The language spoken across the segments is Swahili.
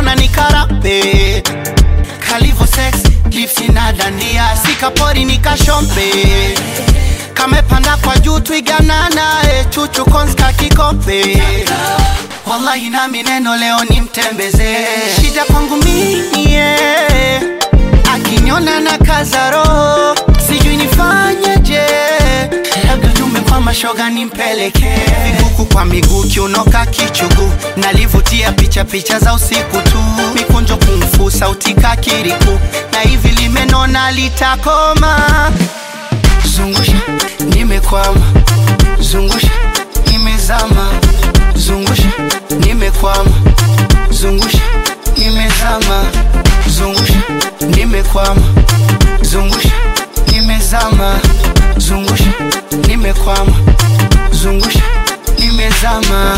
mbona ni karape kalivo sex lipsi na dandia sikapori nikashompe kamepanda kwa juu twiganana e chuchu konska kikompe wallahi nami neno leo nimtembeze shida kwangu mie akiniona na kazaro sijui nifanyeje labda jume kwa mashoga nimpeleke huku kwa miguu kiunoka kichugu nalivutia picha picha za usiku tu mikunjo kumfu sauti kakiriku na hivi limenona litakoma zungusha nimekwama zungusha nimezama zungusha nimekwama zungusha nimezama zungusha nimekwama zungusha nimezama zungusha nimekwama zungusha nimezama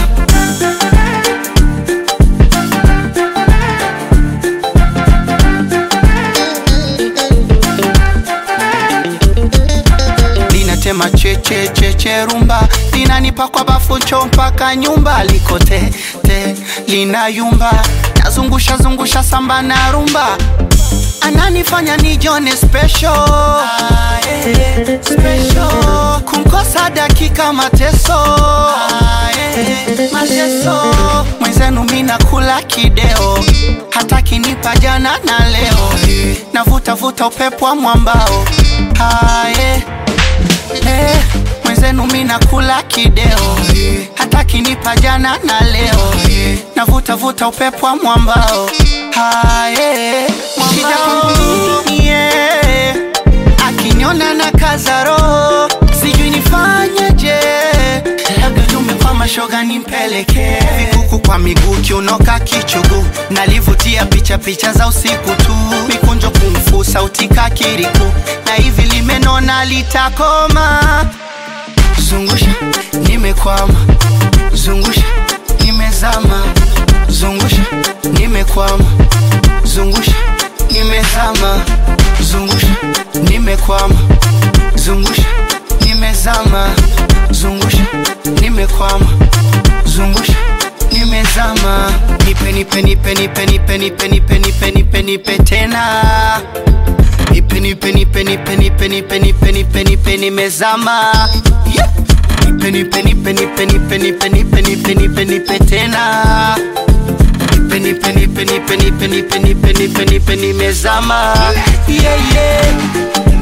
linatema cheche cheche rumba linanipa kwa bafu cho mpaka nyumba likote te linayumba nazungusha zungusha samba na rumba ananifanya nijone special, ah, eh, special. kumkosa dakika mateso ah, eh, mateso mwenzenu mina kula kideo hata kinipa jana na leo navutavuta upepo wa mwambao ah, eh, eh, mwenzenu mina kula kideo hata kinipa jana na leo navutavuta upepo wa mwambao haye shida kwangu mie akiniona na kazaro sijui nifanyeje labda tume kwa mashoga nimpeleke vikuku kwa miguu kiunoka kichugu nalivutia picha picha za usiku tu mikunjo kumfu sauti kakiriku na hivi limenona litakoma zungusha nimekwama zungusha nimezama zungusha nimekwama zungusha nimezama zungusha nimekwama zungusha nimezama zungusha nimekwama zungusha nimezama nipe nipe nipe nipe nipe nipe nipe nipe nipe nipe tena nipe nipe nipe nipe nipe nipe nipe nipe nipe nimezama yeah. nipe nipe nipe nipe nipe nipe nipe nipe nipe nipe tena nipe nipe nipe nipe nipe nipe nipe nipe nipe nimezama yeah, yeah.